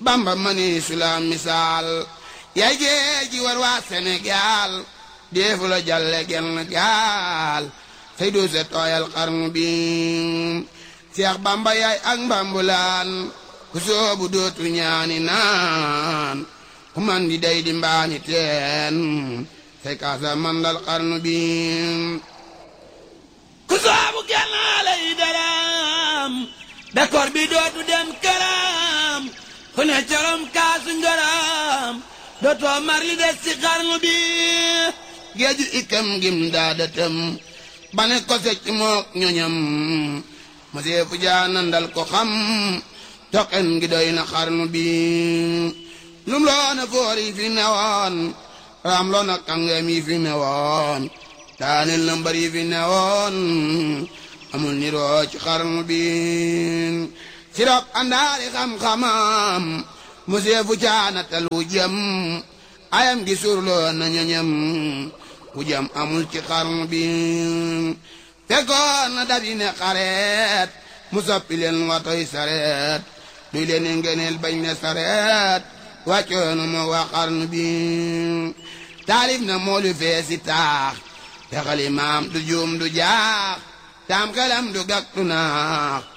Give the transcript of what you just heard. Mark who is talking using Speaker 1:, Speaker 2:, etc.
Speaker 1: bamba mani sula misaal yaay géej gi war waa Sénégal deefu la jalle genn gaal say doo se tooyal xarnu bi Seex bamba yaay ak mbambulaan ku soobu dootu ñaani naan ku man di day di mbaani teen say kaasa mandal xarnu bi ku soobu gennaale yi daram bekkoor bi dootu dem këram ku ne corom kaasu ngëram dootoo mar li des ci xarnu bi géeju ikam gim daadatam bane ko secc mook ñoñam ma seefu jaanandal ko xam toqen gi doy na xarnu bi lum loona foor yi fi newoon raam loona kàngam yi fi newoon daaneel na mbar yi fi newoon amul niroo ci xarnu bi sirop andaari xam-xamam mu seefu caanatal wu jëm ayam gi surloo na ñoñam wu jëm amul ci xarnu bi fekkoon na dab yi ne xareet mu soppi leen watoy sareet duy leen ngeneel bañ ne sareet wàccoonu moo waa xarnu bi taalif na moolu feesi taax te xalimaam du juum du jaax taam xelam du gàk du naax